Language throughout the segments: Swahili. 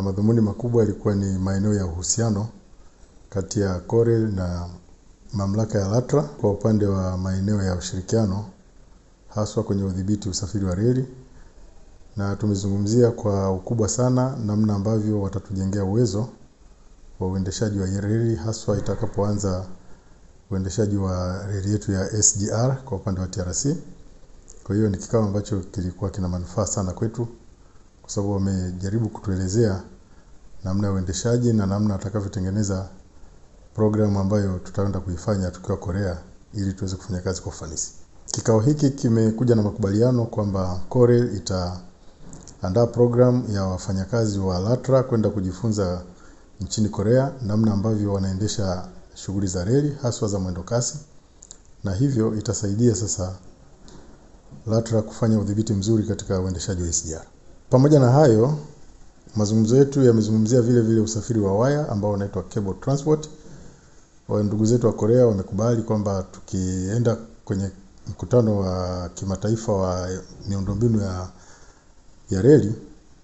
madhumuni makubwa yalikuwa ni maeneo ya uhusiano kati ya Corel na mamlaka ya LATRA kwa upande wa maeneo ya ushirikiano haswa kwenye udhibiti usafiri wa reli, na tumezungumzia kwa ukubwa sana namna ambavyo watatujengea uwezo wa uendeshaji wa reli haswa itakapoanza uendeshaji wa reli yetu ya SGR kwa upande wa TRC. Kwa hiyo ni kikao ambacho kilikuwa kina manufaa sana kwetu kwa sababu wamejaribu kutuelezea namna ya uendeshaji na namna atakavyotengeneza programu ambayo tutaenda kuifanya tukiwa Korea ili tuweze kufanya kazi kwa ufanisi. Kikao hiki kimekuja na makubaliano kwamba Corel itaandaa programu ya wafanyakazi wa LATRA kwenda kujifunza nchini Korea namna ambavyo wanaendesha shughuli za reli haswa za mwendo kasi, na hivyo itasaidia sasa LATRA kufanya udhibiti mzuri katika uendeshaji wa SGR. Pamoja na hayo, mazungumzo yetu yamezungumzia vile vile usafiri wa waya ambao unaitwa cable transport. Wa ndugu zetu wa Korea wamekubali kwamba tukienda kwenye mkutano wa kimataifa wa miundombinu ya, ya reli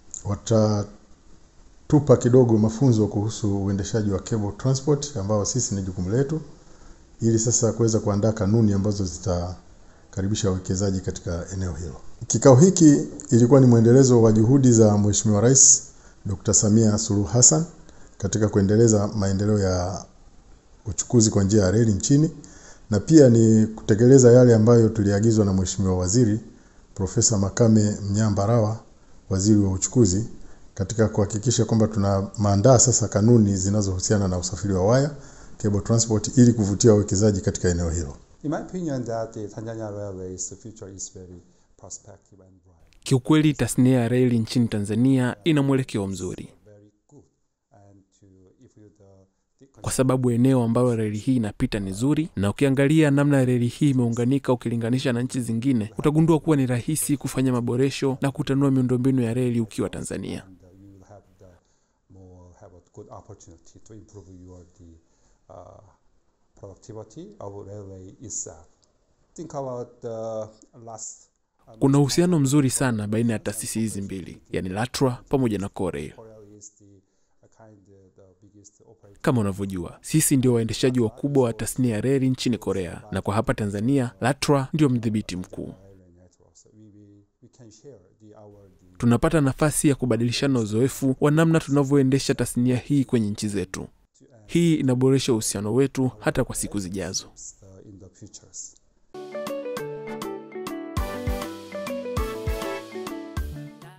watatupa kidogo mafunzo kuhusu uendeshaji wa cable transport ambao sisi ni jukumu letu, ili sasa kuweza kuandaa kanuni ambazo zitakaribisha wawekezaji katika eneo hilo. Kikao hiki ilikuwa ni mwendelezo wa juhudi za Mheshimiwa Rais Dr. Samia Suluhu Hassan katika kuendeleza maendeleo ya uchukuzi kwa njia ya reli nchini na pia ni kutekeleza yale ambayo tuliagizwa na Mheshimiwa Waziri Profesa Makame Mnyambarawa, Waziri wa Uchukuzi, katika kuhakikisha kwamba tuna maandaa sasa kanuni zinazohusiana na usafiri wa waya cable transport ili kuvutia wawekezaji katika eneo hilo. In my opinion that the Tanzania Railways future is very prospective and bright. Kiukweli, tasnia ya reli nchini Tanzania ina mwelekeo mzuri Very good. And to if you the, the kwa sababu eneo ambalo reli hii inapita ni zuri, na ukiangalia namna reli hii imeunganika ukilinganisha na nchi zingine, utagundua kuwa ni rahisi kufanya maboresho na kutanua miundombinu ya reli ukiwa Tanzania. and uh, you will have the more have a good opportunity to improve your the uh, productivity of railway itself. Think about the last. uh, Kuna uhusiano mzuri sana baina ya taasisi hizi mbili, yani LATRA pamoja na Korea. Korea is the uh, kind uh, the biggest operator. Kama unavyojua, sisi ndio waendeshaji wakubwa wa tasnia ya reli nchini Korea, na kwa hapa Tanzania LATRA ndio mdhibiti mkuu. railway networks. We, we, we can share the our the Tunapata nafasi ya kubadilishana uzoefu wa namna tunavyoendesha tasnia hii kwenye nchi zetu. Hii inaboresha uhusiano wetu hata kwa siku zijazo. uh, in the futures.